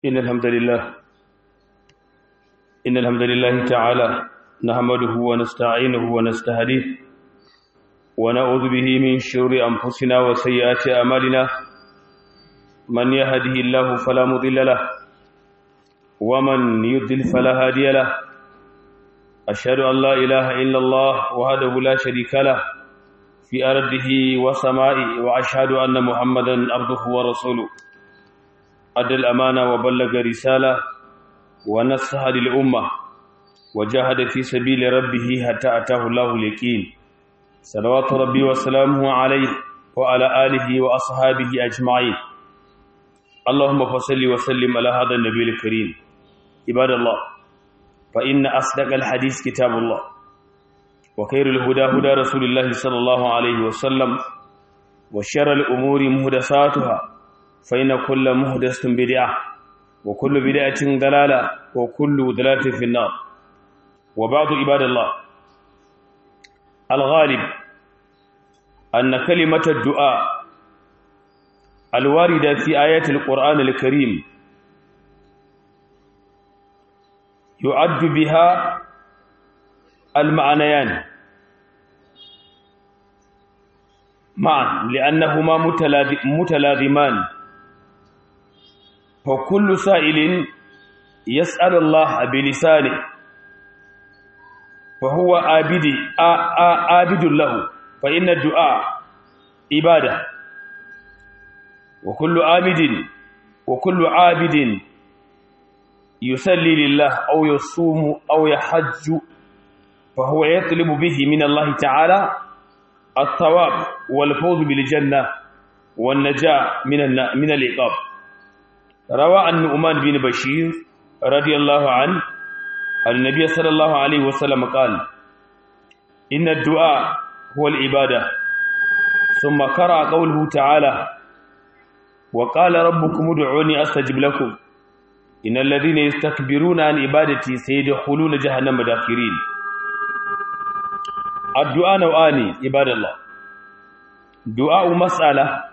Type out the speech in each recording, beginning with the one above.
إن الحمد لله إن الحمد لله تعالى نحمده ونستعينه ونستهديه ونعوذ به من شرور أنفسنا وسيئات أعمالنا من يهده الله فلا مضل له ومن يضلل فلا هادي له أشهد أن لا إله إلا الله وحده لا شريك له في أرضه وسمائه وأشهد أن محمدا عبده ورسوله أدى الأمانة وبلغ رسالة ونصح للأمة وجاهد في سبيل ربه حتى أتاه الله اليقين صلوات ربي وسلامه عليه وعلى آله وأصحابه أجمعين اللهم فصل وسلم على هذا النبي الكريم عباد الله فإن أصدق الحديث كتاب الله وخير الهدى هدى رسول الله صلى الله عليه وسلم وشر الأمور مهدساتها فإن كل مهدس بدعة وكل بدعة ضلالة وكل ضلالة في النار وبعض عباد الله الغالب أن كلمة الدعاء الواردة في آيات القرآن الكريم يعد بها المعنيان معا لأنهما متلازمان فكل سائل يسأل الله بلسانه فهو عابد عابد له فإن الدعاء عبادة وكل عابد وكل عابد يصلي لله أو يصوم أو يحج فهو يطلب به من الله تعالى الثواب والفوز بالجنة والنجاة من من العقاب روى عن نعمان بن بشير رضي الله عنه النبي صلى الله عليه وسلم قال إن الدعاء هو العبادة ثم قرأ قوله تعالى وقال ربكم ادعوني أستجب لكم إن الذين يستكبرون عن عبادتي سيدخلون جهنم داخرين الدعاء نوعان عباد الله دعاء مسألة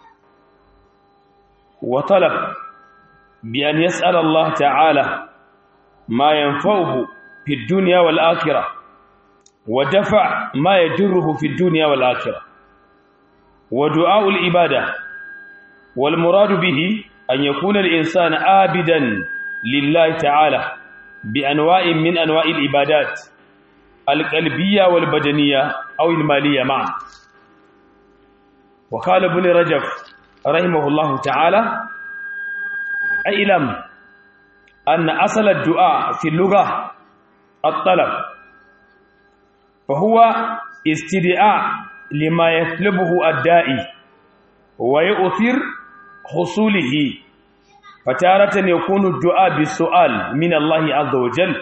وطلب بأن يسأل الله تعالى ما ينفعه في الدنيا والآخرة ودفع ما يجره في الدنيا والآخرة ودعاء العبادة والمراد به أن يكون الإنسان عابدا لله تعالى بأنواع من أنواع العبادات القلبية والبدنية أو المالية معا وقال ابن رجب رحمه الله تعالى اعلم أن أصل الدعاء في اللغة الطلب فهو استدعاء لما يطلبه الدائي ويؤثر حصوله فتارة يكون الدعاء بالسؤال من الله عز وجل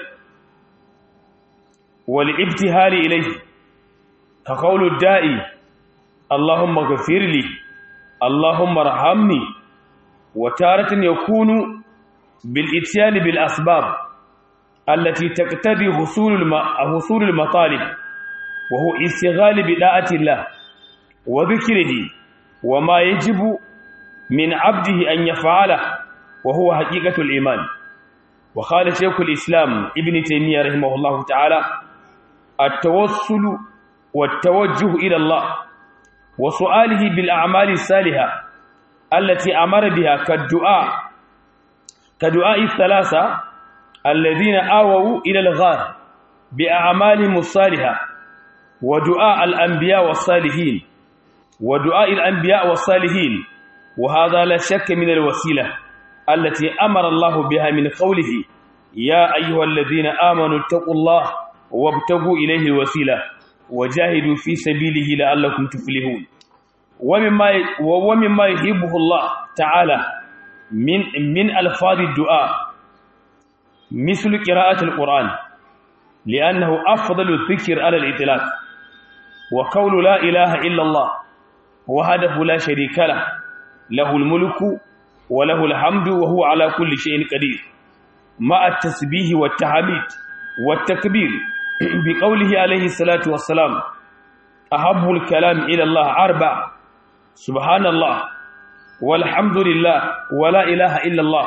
والابتهال إليه كقول الدائي اللهم اغفر لي اللهم ارحمني وتارة يكون بالاتيان بالأسباب التي تقتضي حصول حصول المطالب وهو استغال بداعة الله وذكره وما يجب من عبده أن يفعله وهو حقيقة الإيمان وقال شيخ الإسلام ابن تيمية رحمه الله تعالى التوسل والتوجه إلى الله وسؤاله بالأعمال الصالحة التي أمر بها كالدعاء كدعاء الثلاثة الذين آووا إلى الغار بأعمالهم الصالحة ودعاء الأنبياء والصالحين ودعاء الأنبياء والصالحين وهذا لا شك من الوسيلة التي أمر الله بها من قوله يا أيها الذين آمنوا اتقوا الله وابتغوا إليه الوسيلة وجاهدوا في سبيله لعلكم تفلحون ومما ومما يحبه الله تعالى من من الفاظ الدعاء مثل قراءة القرآن لأنه أفضل الذكر على الإطلاق وقول لا إله إلا الله وحده لا شريك له له الملك وله الحمد وهو على كل شيء قدير مع التسبيح والتحميد والتكبير بقوله عليه الصلاة والسلام أحب الكلام إلى الله أربع سبحان الله والحمد لله ولا إله إلا الله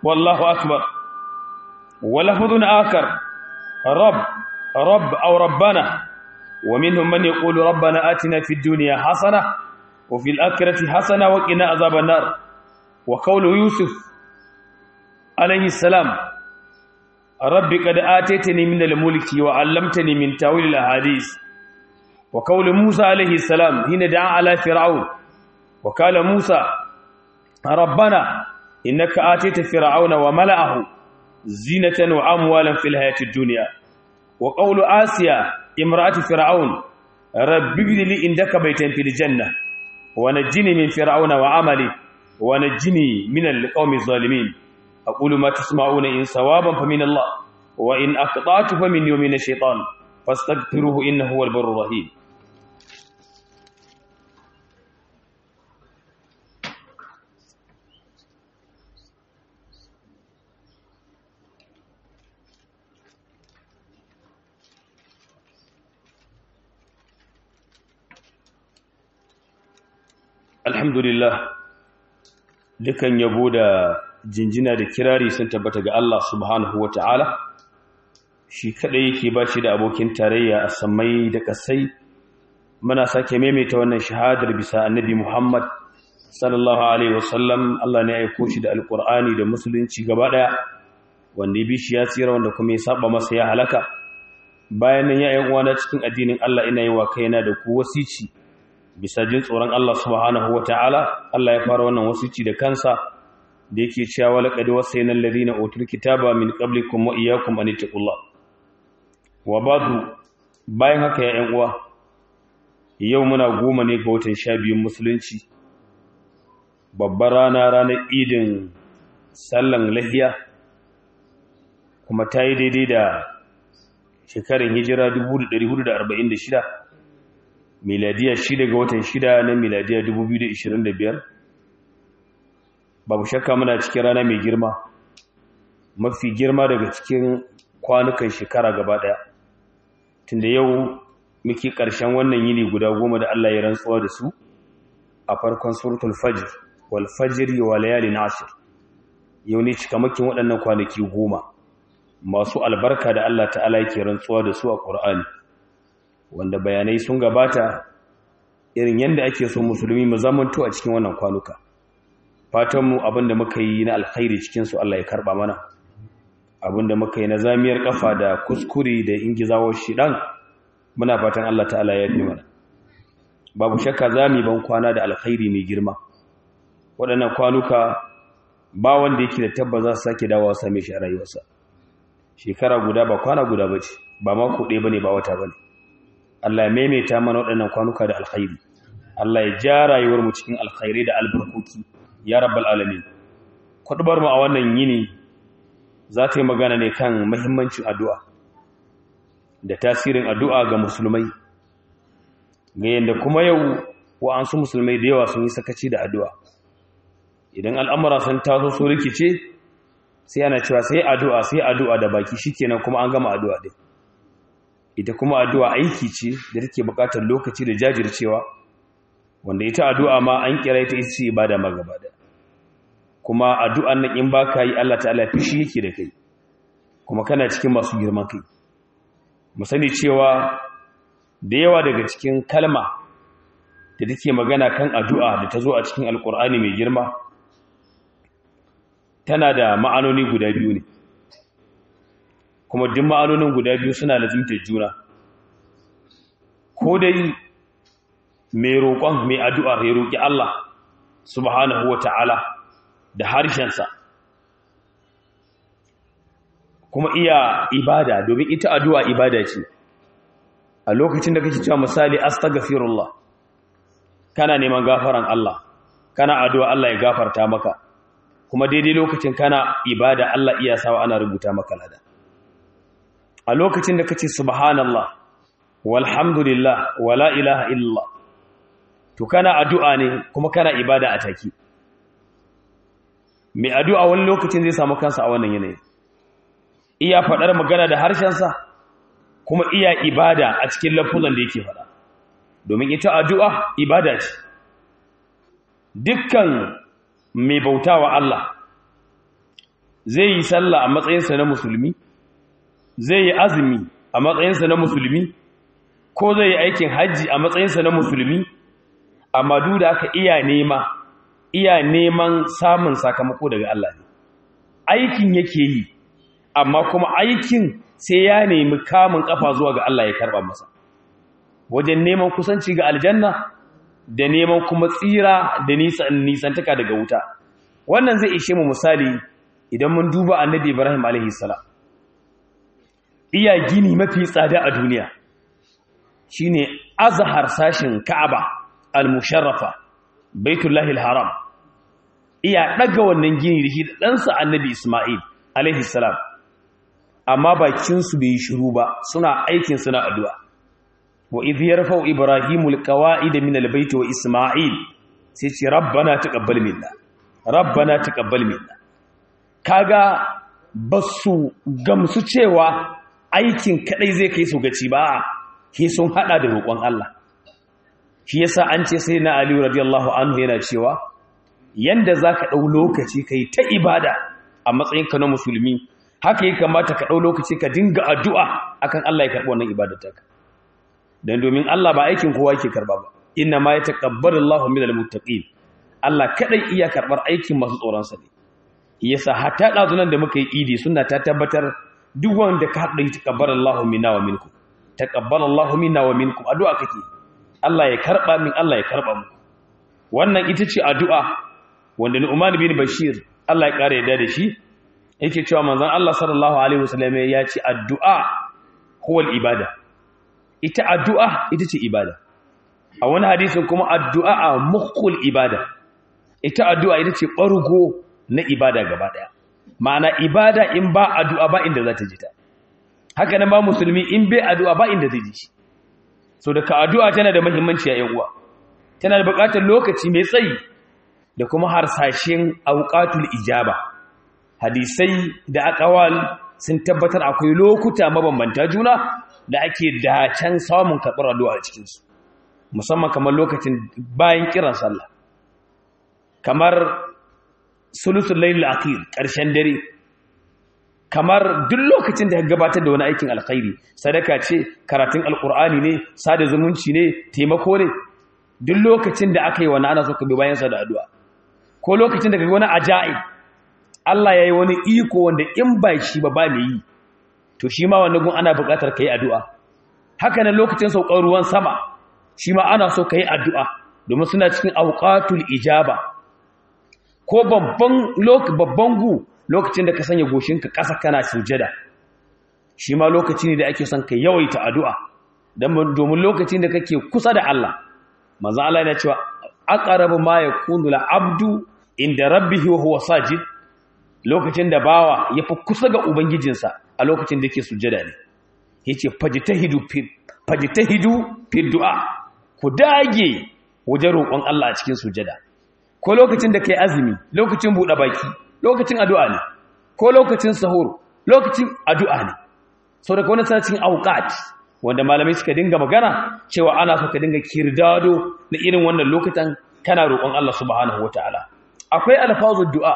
والله أكبر ولفظ آخر رب رب أو ربنا ومنهم من يقول ربنا آتنا في الدنيا حسنة وفي الآخرة حسنة وقنا عذاب النار وقول يوسف عليه السلام رب قد آتيتني من الملك وعلمتني من تاويل الأحاديث وقول موسى عليه السلام حين دعا على فرعون وقال موسى ربنا إنك آتيت فرعون وملأه زينة وأموالا في الحياة الدنيا وقول آسيا امرأة فرعون رب ابن لي عندك بيتا في الجنة ونجني من فرعون وعمله ونجني من القوم الظالمين أقول ما تسمعون إن صوابا فمن الله وإن أخطأت فمن يوم الشيطان فاستغفروه إنه هو البر الرحيم alhamdulillah dukan yabo da jinjina da kirari sun tabbata ga Allah subhanahu wa ta'ala shi kadai yake ba shi da abokin tarayya a samai da kasai muna sake maimaita wannan shahadar bisa annabi Muhammad sallallahu alaihi wasallam Allah ne ya aiko shi da alkur'ani da musulunci gaba daya wanda ya bi shi ya tsira wanda kuma ya saba masa ya halaka bayan nan ya yi uwana cikin addinin Allah ina yi wa kaina da ku wasici bisa jin tsoron Allah subhanahu wa ta'ala Allah ya fara wannan wasici da kansa da yake cewa laqad wasayna alladhina utul kitaba min qablikum wa iyyakum an taqullah wa ba'du bayan haka ya ƴan uwa yau muna goma ne ga watan 12 musulunci babbar rana ranar idin sallan lahiya kuma ta yi daidai da shekarun hijira 1446 miladiya shida ga watan shida na miladiya 2025 babu shakka muna cikin rana mai girma mafi girma daga cikin kwanukan shekara gaba daya tunda yau muke ƙarshen wannan yini guda goma da Allah ya rantsuwa da su a farkon suratul fajr wal fajri wa layalin ashir yau ne cikamakin waɗannan kwanaki goma masu albarka da Allah ta'ala yake rantsuwa da su a Qur'ani wanda bayanai sun gabata irin yadda ake so musulmi mu zamanto a cikin wannan kwanuka fatanmu abinda muka yi na alkhairi cikinsu Allah ya karba mana abinda muka yi na zamiyar kafa da kuskure da ingizawar shidan muna fatan Allah ta'ala ya fi mana babu shakka zami ban kwana da alkhairi mai girma waɗannan kwanuka ba wanda yake da tabba za su sake dawowa same shi a rayuwarsa shekara guda ba kwana guda ba ce ba mako ɗaya ba ne ba wata ba ne Allah ya maimaita mana waɗannan kwanuka da alkhairi Allah ya ja rayuwar mu cikin alkhairi da albarkoki ya rabbal alamin kudubar mu a wannan yini za ta yi magana ne kan muhimmancin addu'a da tasirin addu'a ga musulmai ga yanda kuma yau wa'ansu musulmai da yawa sun yi sakaci da addu'a idan al'amura sun taso su rikice sai ana cewa sai addu'a sai addu'a da baki shikenan kuma an gama addu'a din ita kuma addu'a aiki ce da take buƙatar lokaci da jajircewa wanda ita addu'a ma an kira ita ita ce ibada ma gaba da kuma addu'an nan in baka yi Allah ta'ala fishi yake da kai kuma kana cikin masu girman kai mu sani cewa da yawa daga cikin kalma da take magana kan addu'a da ta zo a cikin alkur'ani mai girma tana da ma'anoni guda biyu ne kuma duk ma'anonin guda biyu suna lazimtar juna ko dai mai roƙon mai addu'ar ya roƙi Allah subhanahu wa ta'ala da harshensa kuma iya ibada domin ita addu'a ibada ce a lokacin da kake cewa misali astaghfirullah kana neman gafaran Allah kana addu'a Allah ya gafarta maka kuma daidai lokacin kana ibada Allah iya sawa ana rubuta maka lada a lokacin da kace subhanallah walhamdulillah wala ilaha illallah to kana addu'a ne kuma kana ibada a take mai addu'a wani lokacin zai samu kansa a wannan yanayi iya faɗar magana da harshensa kuma iya ibada a cikin lafuzan da yake faɗa domin ita addu'a ibada ce dukkan mai bautawa Allah zai yi sallah a matsayinsa na musulmi zai yi azumi a matsayinsa na musulmi ko zai yi aikin hajji a matsayinsa na musulmi amma duk da aka iya nema iya neman samun sakamako daga Allah ne aikin yake yi amma kuma aikin sai ya nemi kamun kafa zuwa ga Allah ya karba masa wajen neman kusanci ga aljanna da neman kuma tsira da nisan nisantaka daga wuta wannan zai ishe mu misali idan mun duba annabi Ibrahim alaihi salam iya gini mafi tsada a duniya shine azhar sashin Ka'aba al-musharrafa baitullahi al-haram iya daga wannan gini da shi da ɗansa annabi Ismail alaihi salam amma bakin su bai shiru ba suna aikin suna addu'a wa idh yarfa'u ibrahimu al-qawa'ida min al-bayt wa Ismail sai ce rabbana taqabbal minna rabbana taqabbal minna kaga basu gamsu cewa aikin kadai zai kai su gaci ba ke sun hada da roƙon Allah shi yasa an ce sai na Ali radiyallahu anhu yana cewa yanda zaka dau lokaci kai ta ibada a matsayin ka na musulmi haka ya kamata ka dau lokaci ka dinga addu'a akan Allah ya karbi wannan ibadar taka dan domin Allah ba aikin kowa yake karba ba inna ma yataqabbalu Allahu minal muttaqin Allah kadai iya karbar aikin masu tsoron sa ne yasa hatta dazunan da muka yi idi sunna ta tabbatar duk wanda ka haɗa yi taƙabbalallahu minna wa minkum taƙabbalallahu minna wa minkum addu'a kake Allah ya karɓa min Allah ya karɓa mu wannan ita ce addu'a wanda Nu'man bin Bashir Allah ya ƙara yadda da shi yake cewa manzon Allah sallallahu alaihi wasallam ya ce addu'a huwa ibada ita addu'a ita ce ibada a wani hadisin kuma addu'a mukhul ibada ita addu'a ita ce ɓargo na ibada gaba ɗaya ma'ana ibada in ba addu'a ba inda za ta ji ta haka nan ba musulmi in bai addu'a ba inda zai ji shi so da ka addu'a tana da muhimmanci a uwa tana da buƙatar lokaci mai tsayi da kuma harsashen auqatul ijaba hadisai da aqwal sun tabbatar akwai lokuta mabambanta juna da ake dacen samun karɓar addu'a a cikin su musamman kamar lokacin bayan kiran sallah kamar sulusul layl akhir ƙarshen dare kamar duk lokacin da ka gabatar da wani aikin alkhairi sadaka ce karatun alkur'ani ne sada zumunci ne taimako ne duk lokacin da aka yi wani ana so ka bi bayan sa da addu'a ko lokacin da ka ga wani ajaib Allah ya yi wani iko wanda in ba shi ba ba mai yi to shi ma wannan gun ana buƙatar ka yi addu'a haka nan lokacin saukar ruwan sama shi ma ana so ka yi addu'a domin suna cikin auqatul ijaba ko babban babban gu lokacin da ka sanya goshinka ƙasa kana sujada shi ma lokaci ne da ake son ka yawaita addu'a domin lokacin da kake kusa da Allah manzo Allah yana cewa aqrabu ma yakunu abdu inda rabbihi wa huwa sajid lokacin da bawa yafi kusa ga ubangijinsa a lokacin da yake sujada ne yace fajtahidu fi fajtahidu fi du'a ku dage wajen roƙon Allah a cikin sujada ko lokacin da kai azumi lokacin buɗe baki lokacin addu'a ne ko lokacin sahur lokacin addu'a ne sau daga wani sanacin auqat wanda malamai suka dinga magana cewa ana so ka dinga kirdado na irin wannan lokutan kana roƙon Allah subhanahu wataala akwai alfazul du'a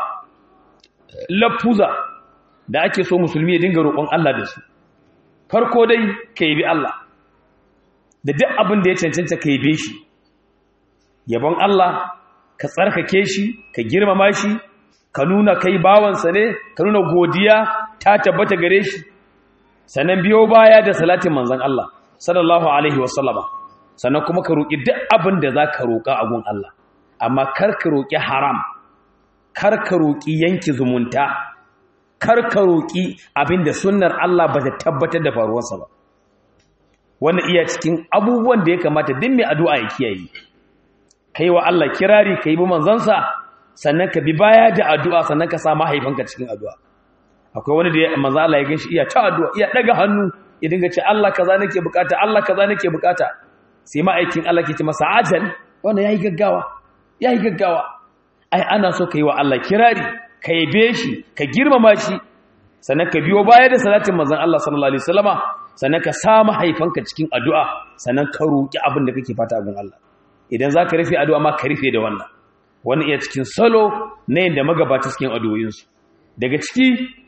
lafuza da ake so musulmi ya dinga roƙon Allah da su farko dai ka yi bi Allah da duk abin da ya cancanta ka yi shi yabon Allah ka tsarkake shi ka girmama shi ka nuna kai bawansa ne ka nuna godiya ta tabbata gare shi sannan biyo baya da salatin manzon Allah sallallahu alaihi wasallama sannan kuma ka roƙi duk abin da za ka roƙa a gun Allah amma kar ka roƙi haram kar ka roƙi yanki zumunta kar ka roƙi abin da sunnar Allah ba ta tabbatar da faruwarsa ba wannan iya cikin abubuwan da ya kamata duk mai addu'a ya kiyaye kai wa Allah kirari kai bi manzansa sannan ka bi baya da addu'a sannan ka sa mahaifanka cikin addu'a akwai wani da manzo Allah ya ganshi iya ta addu'a iya daga hannu ya dinga ce Allah kaza nake bukata Allah kaza nake bukata sai ma'aikin Allah ke ce masa ajal wannan yayi gaggawa yayi gaggawa ai ana so kai wa Allah kirari ka yabe shi ka girmama shi sannan ka biyo baya da salatin manzon Allah sallallahu alaihi wasallama sannan ka sa mahaifanka cikin addu'a sannan ka roki abin da kake fata a gun Allah idan zaka rufe addu'a ma ka rufe da wannan wannan iya cikin salo na yadda magabata cikin addu'o'insu daga ciki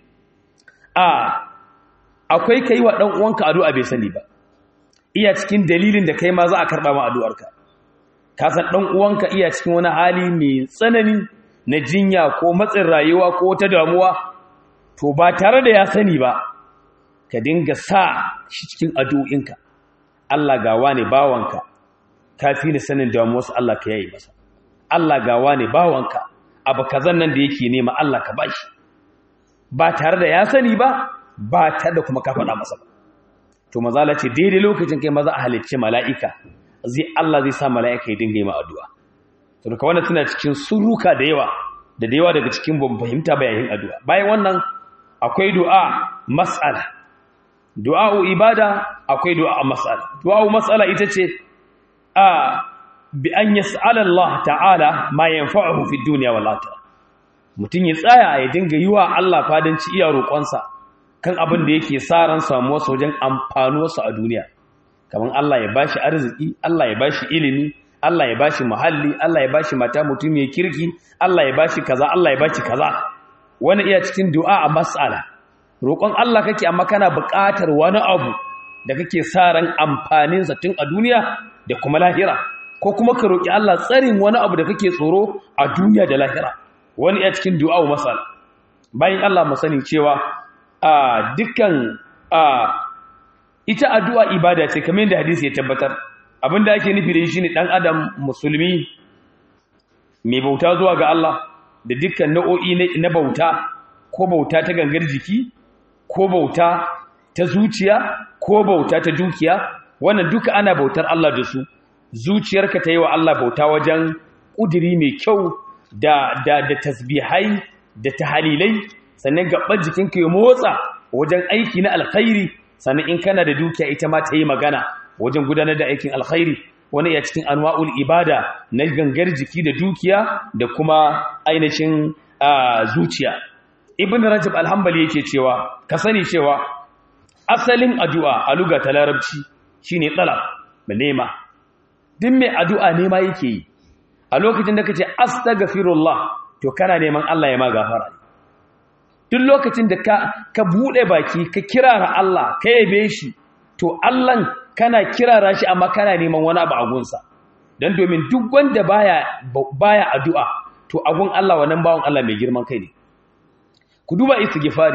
a akwai kai wa dan uwanka addu'a bai sani ba iya cikin dalilin da kai ma za a karba ma addu'arka ka san dan uwanka iya cikin wani hali mai tsanani na jinya ko matsin rayuwa ko wata damuwa to ba tare da ya sani ba ka dinga sa shi cikin addu'inka Allah gawa ne bawanka kafi ni sanin damuwarsa Allah ka yayi masa Allah gawa ne bawanka abu kazan nan da yake nema Allah ka bashi ba tare da ya sani ba ba tare da kuma ka faɗa masa ba to mazala ce daidai lokacin kai maza a halicce mala'ika zai Allah zai sa mala'ika ya dinga yi ma addu'a to duka wannan suna cikin suruka da yawa da da yawa daga cikin ban fahimta bayanin addu'a bayan wannan akwai du'a mas'ala du'a'u ibada akwai du'a mas'ala du'a'u mas'ala ita ce a bi an yas'ala Allah ta'ala ma yanfa'uhu fi dunya wal akhirah mutun ya tsaya ya dinga yi wa Allah fadanci iya roƙonsa kan abin da yake sa ran samuwa wajen amfanuwarsa a duniya kamar Allah ya bashi arziki Allah ya bashi ilimi Allah ya bashi muhalli Allah ya bashi mata mutum ya kirki Allah ya bashi kaza Allah ya bashi kaza wani iya cikin du'a a mas'ala roƙon Allah kake amma kana buƙatar wani abu da kake sa ran amfanin sa tun a duniya da kuma lahira ko kuma ka roƙi Allah tsarin wani abu da kake tsoro a duniya da lahira wani iya cikin du'a mas'ala bayan Allah mu sani cewa a dukkan a ita addu'a ibada ce kamar yadda hadisi ya tabbatar abinda ake nufi da shi ne dan adam musulmi mai bauta zuwa ga Allah da dukkan nau'o'i na bauta ko bauta ta gangar jiki ko bauta ta zuciya ko bauta ta dukiya wannan duka ana bautar Allah da su zuciyarka ta yi wa Allah bauta wajen ƙudiri mai kyau da da da tasbihai da tahalilai sannan gaban jikinka ya motsa wajen aiki na alkhairi sannan in kana da dukiya ita ma ta yi magana wajen gudanar da aikin alkhairi wani ya cikin anwa'ul ibada na gangar jiki da dukiya da kuma ainihin zuciya ibn rajab alhambali yake cewa ka sani cewa asalin addu'a a luga ta larabci shine talab ba nema duk mai addu'a nema yake yi a lokacin da kace astaghfirullah to kana neman Allah ya ma gafara duk lokacin da ka ka bude baki ka kirara Allah ka yabe shi to Allah kana kirara shi amma kana neman wani abu a gunsa dan domin duk wanda baya baya addu'a to agun Allah wannan bawon Allah mai girman kai ne ku duba istighfari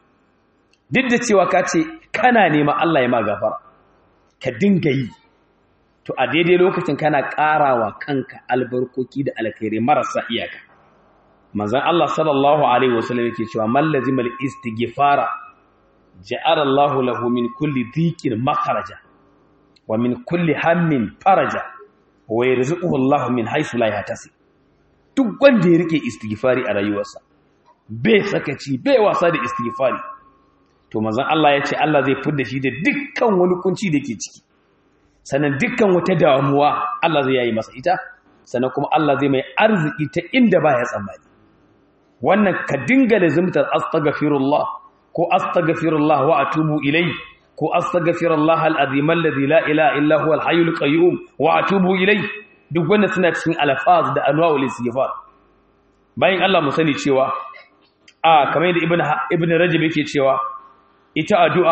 duk da cewa ka ce kana neman Allah ya ma gafara ka dinga yi to a daidai lokacin kana karawa kanka albarkoki da alkhairi marasa iyaka manzon Allah sallallahu alaihi wasallam yake cewa man lazimal istighfara ja'ala Allah lahu min kulli dhikin makharaja wa min kulli hammin faraja wa yarzuquhu Allah min haythu la yahtasib duk wanda ya rike istighfari a rayuwarsa bai sakaci bai wasa da istighfari to manzon Allah ya ce Allah zai fidda shi da dukkan wani kunci da ke ciki sannan dukkan wata damuwa Allah zai yayi masa ita sannan kuma Allah zai mai arziki ta inda baya tsammani wannan ka dinga lazimtar astaghfirullah ko astaghfirullah wa atubu ilai ko astaghfirullah al-azim alladhi la ilaha illa huwa al-hayyul qayyum wa atubu ilai duk wanda suna cikin alfaz da anwa'ul istighfar bayan Allah mu sani cewa a kamar da ibn ibn rajab yake cewa ita addu'a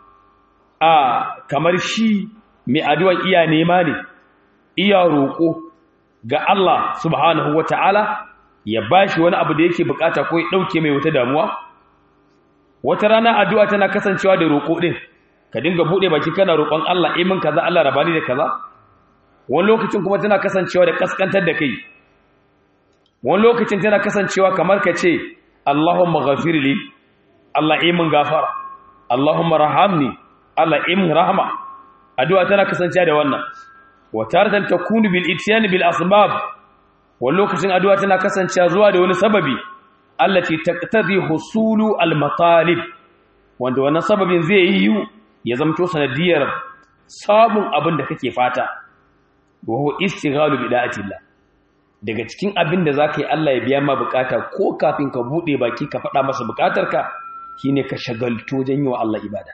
a kamar shi mai addu'a iya nema ne iya roƙo ga Allah subhanahu wata'ala ya bashi wani abu da yake bukata ko ya dauke mai wata damuwa wata rana addu'a tana kasancewa da roƙo din ka dinga bude baki kana roƙon Allah eh min kaza Allah rabani da kaza wani lokacin kuma tana kasancewa da kaskantar da kai wani lokacin tana kasancewa kamar ka ce Allahumma ghafirli Allah eh min gafara Allahumma rahamni Allah eh min rahma addu'a tana kasancewa da wannan wa taratan takunu bil ityan bil asbab wani lokacin addu'a tana kasancewa zuwa da wani sababi allati taqtadi husulu al matalib wanda wannan sababin zai yi ya zamto sanadiyar samun abin da kake fata wa huwa istighalu bi da'atillah daga cikin abin da zaka yi Allah ya biya ma bukata ko kafin ka bude baki ka faɗa masa bukatarka shine ka shagalto wajen yi wa Allah ibada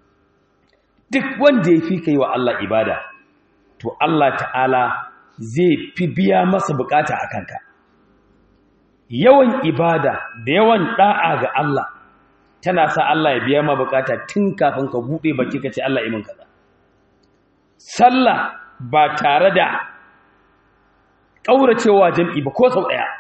duk wanda ya fi kai wa Allah ibada to Allah ta'ala zai fi biya masa bukata a kanka yawan ibada da yawan da'a ga Allah tana sa Allah ya biya ma bukata tun kafin ka bude baki ka ce Allah imin kaza sallah ba tare da kauracewa jam'i ba ko sau daya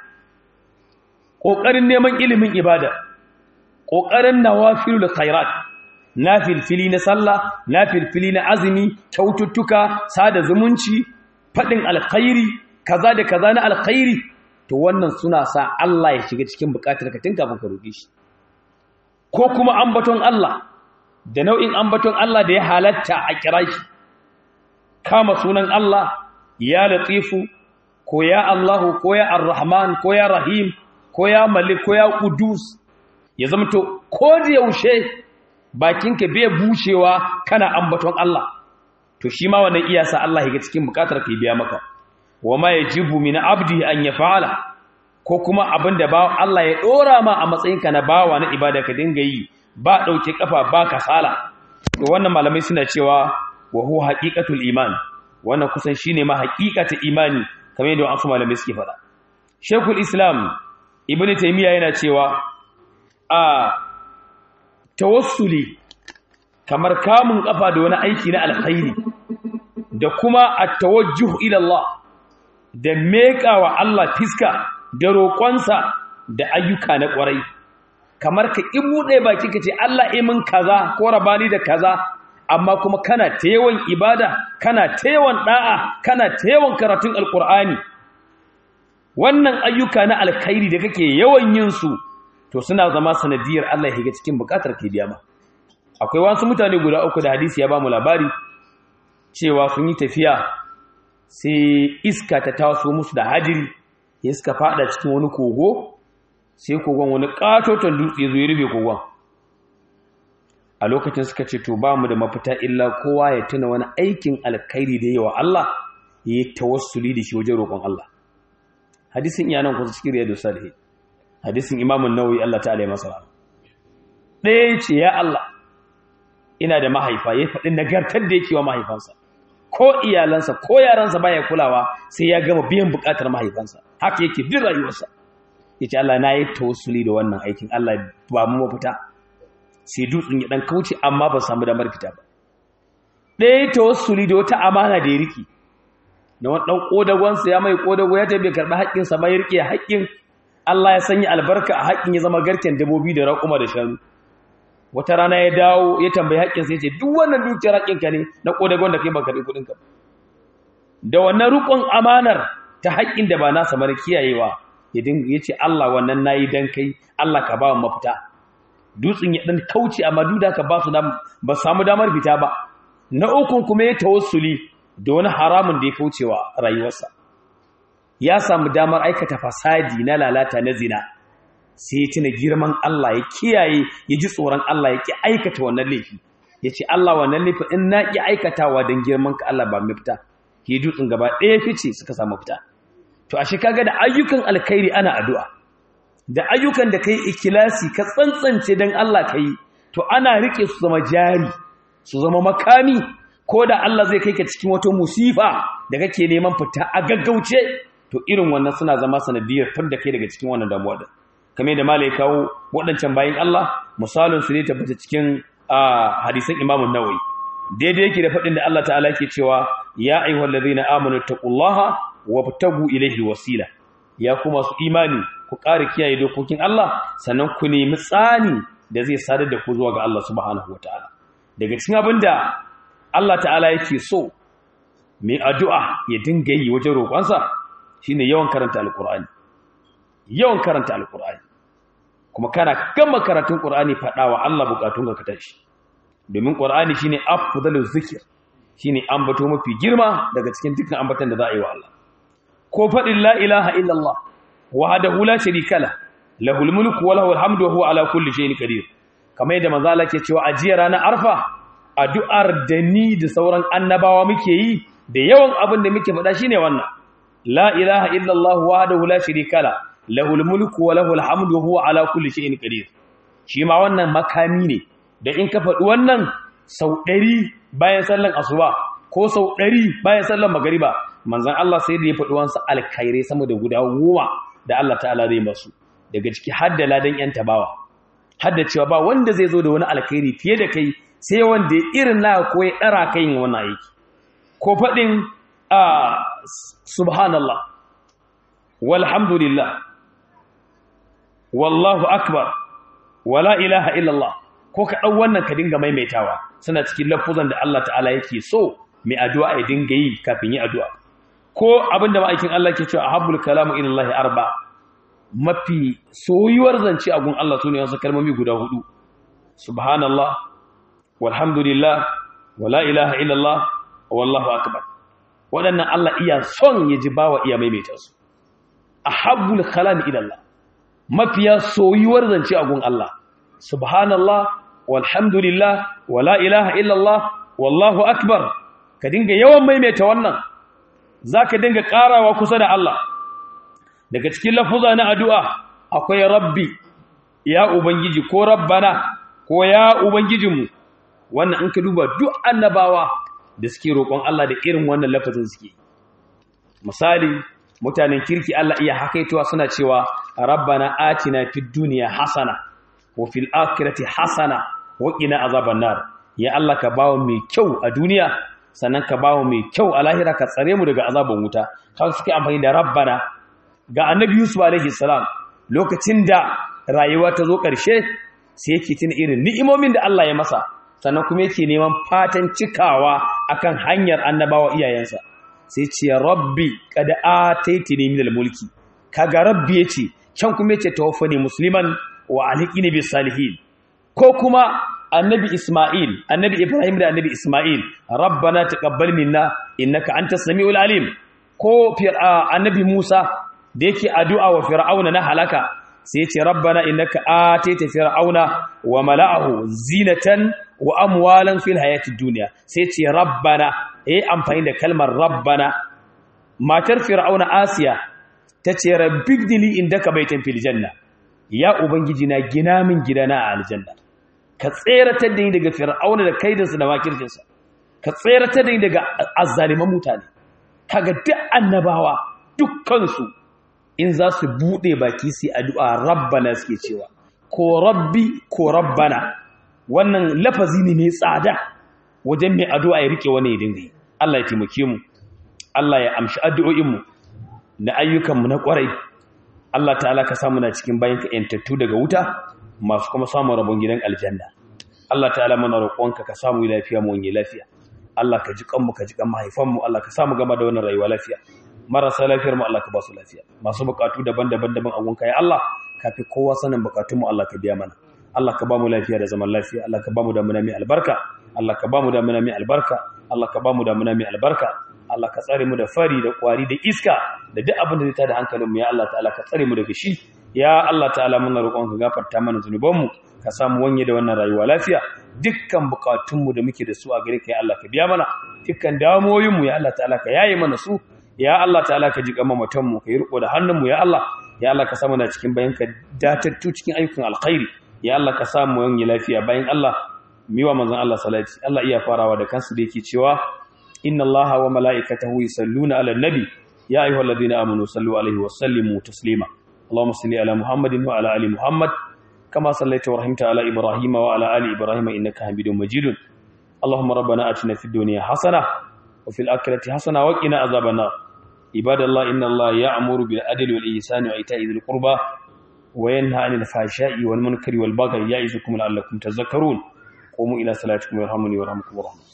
kokarin neman ilimin ibada kokarin nawafilul khairat nafilfili na sallah nafilfili na azumi kyaututtuka sada zumunci fadin alkhairi kaza da kaza na alkhairi to wannan suna sa Allah ya shiga cikin bukatar ka tun kafin ka roƙe shi ko kuma ambaton Allah da nau'in ambaton Allah da ya halatta a kira shi kama sunan Allah ya latifu ko ya Allahu ko ya Ar-Rahman ko ya Rahim ko ya Malik ko ya Qudus ya zama to ko da yaushe bakinka bai bushewa kana ambaton Allah to shi ma wannan iyasa Allah ya ga cikin bukatar ka biya maka wa ma yajibu min abdi an yaf'ala ko kuma abinda ba Allah ya dora ma a matsayinka na bawa na ibada ka dinga yi ba dauke kafa ba kasala to wannan malamai suna cewa wa huwa haqiqatul iman wannan kusan shine ma haqiqatul imani kamar yadda wasu malamai suke faɗa Sheikhul Islam Ibn Taymiyyah yana cewa a tawassuli kamar kamun kafa da wani aiki na alkhairi da kuma at-tawajjuh ila Allah da mekawa Allah fiska da roƙonsa da ayyuka na ƙwarai kamar ka ibuɗe baki kace Allah imin kaza ko rabani da kaza amma kuma kana ta yawan ibada kana ta yawan da'a kana ta yawan karatun alqur'ani wannan ayyuka na alkhairi da kake yawan yin su to suna zama sanadiyar Allah ya shiga cikin bukatar ke biya ma akwai wasu mutane guda uku da hadisi ya ba mu labari cewa sun yi tafiya sai iska ta taso musu da hajiri ya suka fada cikin wani kogo sai kogon wani katoton dutse zo ya rufe kogon a lokacin suka ce to ba mu da mafita illa kowa ya tuna wani aikin alkhairi da yawa Allah ya yi tawassuli da shi wajen roƙon Allah hadisin iyanan kusa cikin riyadu salihin hadisin imamun nawawi Allah ta'ala ya masa rahama ɗaya ce ya Allah ina da mahaifa ya faɗi nagartar da yake wa mahaifansa ko iyalansa ko yaransa baya kulawa sai ya gama biyan buƙatar mahaifansa haka yake duk rayuwarsa yace Allah na yi tawassuli da wannan aikin Allah ba mu mafita sai dutsen ya dan kauce amma ba samu damar fita ba ɗaya tawassuli da wata amana da ya riki da wani ɗan ƙodagonsa ya mai ƙodago ya tabi karɓi haƙƙinsa ba ya riƙe haƙƙin Allah ya sanya albarka a haƙƙin ya zama garken dabobi da raƙuma da shanu wata rana ya dawo ya tambayi haƙƙinsa ya ce duk wannan dukiyar haƙƙinka ne na ƙodagon da kai ba karɓi kuɗinka da wannan riƙon amanar ta haƙƙin da ba nasa mara kiyayewa ya dinga ya ce Allah wannan na yi don kai Allah ka ba mafita dutsen ya ɗan kauce amma duk da ka ba su ba samu damar fita ba na ukun kuma ya tawassuli da wani haramun da ya kaucewa rayuwarsa ya samu damar aikata fasadi na lalata na zina sai ya tuna girman Allah ya kiyaye ya ji tsoron Allah ya ki aikata wannan laifi ya ce Allah wannan laifi in na ki aikatawa don girman ka Allah ba mai fita ke dutsen gaba ɗaya fice suka samu fita to ashe kaga da ayyukan alkhairi ana addu'a da ayyukan da kai ikilasi ka tsantsance don Allah kai to ana rike su zama jari su zama makami ko da Allah zai kai ka cikin wata musifa da kake neman fita a gaggauce to irin wannan suna zama sanadiyar tar da kai daga cikin wannan damuwa da kame da malai kawo waɗancan bayan Allah misalin su ne tabbata cikin hadisan Imam Nawawi daidai yake da faɗin da Allah ta'ala yake cewa ya ayyuhal ladina amanu taqullaha wabtagu ilayhi wasila ya kuma su imani ku ƙara kiyaye dokokin Allah sannan ku nemi tsani da zai sadar da ku zuwa ga Allah subhanahu wataala daga cikin abinda Allah ta'ala yake so mai addu'a ya dinga yi wajen roƙonsa shine yawan karanta alƙur'ani yawan karanta alƙur'ani kuma kana gama karatun ƙur'ani faɗawa Allah buƙatun ka tashi domin ƙur'ani shine afdalul zikir shine ambato mafi girma daga cikin dukkan ambatan da za a yi wa Allah ko faɗin la ilaha illallah wahdahu la sharika la lahul mulku wa lahul hamdu wa huwa ala kulli shay'in qadir kamar yadda manzo Allah ke cewa ajiya ranar arfa addu'ar da ni da sauran annabawa muke yi da yawan abin da muke faɗa shine wannan la ilaha illallah wahdahu la sharika la lahul mulku wa lahul hamdu wa huwa ala kulli shay'in qadir shi ma wannan makami ne da in ka faɗi wannan sau ɗari bayan sallan asuba ko sau ɗari bayan sallan magariba manzon Allah sai da ya faɗi wansa alkhairai sama da guda goma da Allah ta'ala zai masu daga ciki hadda ladan yan tabawa hadda cewa ba wanda zai zo da wani alkhairi fiye da kai sai wanda irin na ko ya dara kai yin wannan aiki ko fadin a subhanallah walhamdulillah wallahu akbar wala ilaha illallah ko ka dau wannan ka dinga maimaitawa suna cikin lafuzan da Allah ta'ala yake so mai addu'a ya dinga yi kafin yi addu'a ko abinda ma'aikin Allah ke cewa ahabbul kalamu ila Allah arba mafi soyuwar zance a gun Allah sune wasu kalmomi guda hudu subhanallah walhamdulillah wala ilaha illallah wallahu akbar waɗannan Allah iya son ya ji bawa iya maimaita su ahabbul kalami ila Allah mafiya soyuwar zance a gun Allah subhanallah walhamdulillah wala ilaha illallah wallahu akbar ka dinga yawan maimaita wannan zaka dinga karawa kusa da Allah daga cikin lafuza na addu'a akwai rabbi ya ubangiji ko rabbana ko ya ubangijinmu wannan in ka duba duk annabawa da suke roƙon Allah da irin wannan lafazin suke misali mutanen kirki Allah iya hakaitowa suna cewa rabbana atina fid dunya hasana wa fil akhirati hasana wa qina azaban nar ya Allah ka bawo mai kyau a duniya sannan ka bawo mai kyau a lahira ka tsare mu daga azaban wuta kaga suke amfani da rabbana ga annabi yusuf alaihi salam lokacin da rayuwa ta zo ƙarshe sai yake tuna irin ni'imomin da Allah ya masa sannan kuma yake neman fatan cikawa akan hanyar annabawa iyayensa sai ce rabbi qad ataitini minal mulki kaga rabbi yace can kuma yace tawaffani musliman wa alhiqini bis salihin ko kuma annabi isma'il annabi ibrahim da annabi isma'il rabbana taqabbal minna innaka antas samiul alim ko annabi musa da yake addu'a wa fir'auna na halaka sai ya ce rabbana innaka ataita fir'auna wa mala'ahu zinatan wa amwalan fil hayatid dunya sai ya ce rabbana eh amfani da kalmar rabbana matar fir'auna asiya tace rabbigdili indaka baitan fil janna ya ubangiji na gina min gidana a aljanna ka tseratar da ni daga fir'auna da kaidansa da makircinsa ka tseratar da ni daga azzaliman mutane kaga duk annabawa dukkansu in za su buɗe baki su addu'a rabbana suke cewa ko rabbi ko rabbana wannan lafazi ne mai tsada wajen mai addu'a ya rike wani ya dinga yi Allah ya taimake mu Allah ya amshi addu'o'inmu na ayyukanmu na ƙwarai Allah ta'ala ka samu na cikin bayan ka ‘yantattu daga wuta masu kuma samun rabon gidan aljanna Allah ta'ala mana roƙonka ka samu lafiya mu wani lafiya Allah ka ji kanmu ka ji kan mahaifanmu Allah ka samu gama da wannan rayuwa lafiya marasa lafiyar mu Allah ka ba su lafiya masu bukatu daban-daban daban a gunka ya Allah ka fi kowa sanin bukatun mu Allah ka biya mana Allah ka ba mu lafiya da zaman lafiya Allah ka ba mu damuna mai albarka Allah ka ba mu damuna mai albarka Allah ka ba mu damuna mai albarka Allah ka tsare mu da fari da kwari da iska da duk abin da zai tada hankalin mu ya Allah ta'ala ka tsare mu daga shi ya Allah ta'ala muna roƙon ka gafarta mana zunuban mu ka samu wanye da wannan rayuwa lafiya dukkan bukatun mu da muke da su a gare ka ya Allah ka biya mana dukkan damuwoyin mu ya Allah ta'ala ka yaye mana su ya Allah ta'ala ka ji kama mutan mu ka yi riko da hannun mu ya Allah ya Allah ka samu na cikin bayan ka datattu cikin ayyukan alkhairi ya Allah ka samu wanye lafiya bayan Allah miwa manzon Allah salati Allah iya farawa da kansu da yake cewa inna Allaha wa mala'ikatahu yusalluna 'alan nabi ya ayyuhalladhina amanu sallu 'alaihi wa sallimu taslima Allahumma salli 'ala Muhammadin wa 'ala ali Muhammad kama sallaita wa rahimta 'ala Ibrahim wa 'ala ali Ibrahim innaka Hamidum Majid Allahumma rabbana atina fid dunya hasanah wa fil akhirati hasanah wa qina adhaban nar ibadallah inna Allaha ya'muru bil adli wal ihsani wa ita'i dhil qurba wa yanha 'anil fahsha'i wal munkari wal baghi ya'izukum la'allakum tadhakkarun قوموا إلى صلاتكم يرحمني ويرحمكم الله